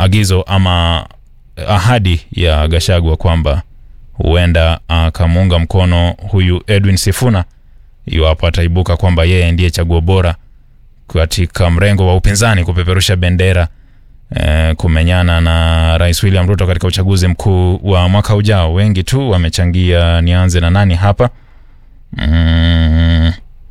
agizo ama ahadi ya Gashagwa kwamba huenda akamuunga mkono huyu Edwin Sifuna iwapo ataibuka kwamba yeye ndiye chaguo bora katika mrengo wa upinzani kupeperusha bendera eh, kumenyana na Rais William Ruto katika uchaguzi mkuu wa mwaka ujao. Wengi tu wamechangia. Nianze na nani hapa? Mm.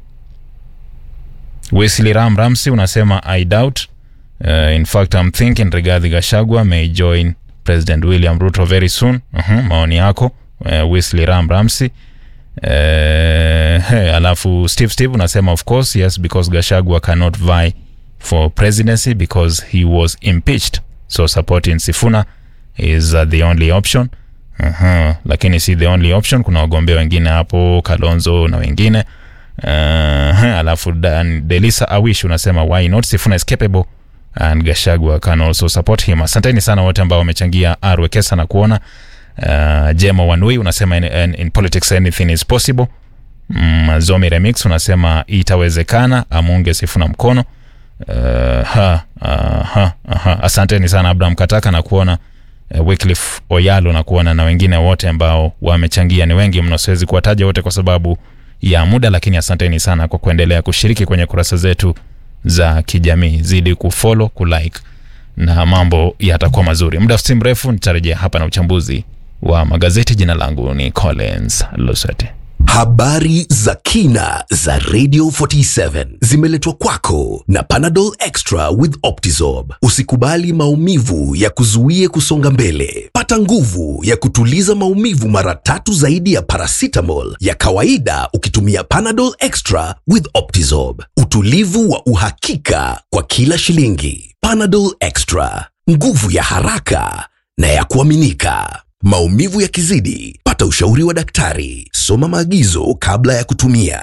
Wesley Ram Ramsey unasema I doubt. Uh, in fact I'm thinking Rigathi Gachagua may join President William Ruto very soon. Uh-huh, maoni yako uh, Wesley Ram Ramsey. Uh, hey, alafu Steve Steve unasema of course yes because Gachagua cannot vie for presidency because he was impeached so supporting Sifuna is uh, the only option. Uh-huh. Lakini si the only option, kuna wagombea wengine hapo Kalonzo na wengine uh, alafu Dan Delisa Awish unasema why not Sifuna is capable and Gashagwa can also support him. Asanteni sana wote ambao wamechangia Arwekesa na kuona uh, Jemo Wanui unasema in, in, in politics anything is possible. Mm, Zomi Remix unasema itawezekana amunge Sifuna mkono. Uh, ha, uh, ha, aha. Asanteni sana Abraham Kataka na kuona uh, Wycliffe Oyalo na kuona na wengine wote ambao wamechangia. Ni wengi mno, siwezi kuwataja wote kwa sababu ya muda, lakini asanteni sana kwa kuendelea kushiriki kwenye kurasa zetu za kijamii. Zidi kufollow, kulike na mambo yatakuwa mazuri. Muda si mrefu nitarejea hapa na uchambuzi wa magazeti. Jina langu ni Collins Lusete. Habari za kina za Radio 47 zimeletwa kwako na Panadol Extra with Optizorb. Usikubali maumivu ya kuzuie kusonga mbele. Pata nguvu ya kutuliza maumivu mara tatu zaidi ya paracetamol ya kawaida ukitumia Panadol Extra with Optizorb. Utulivu wa uhakika kwa kila shilingi. Panadol Extra, nguvu ya haraka na ya kuaminika. Maumivu yakizidi, pata ushauri wa daktari. Soma maagizo kabla ya kutumia.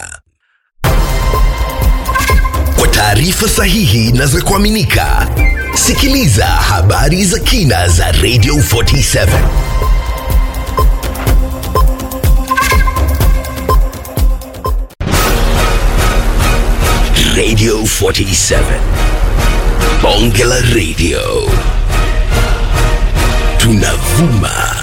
Kwa taarifa sahihi na za kuaminika, sikiliza habari za kina za Radio 47. Radio 47. Bonge la Radio. Tunavuma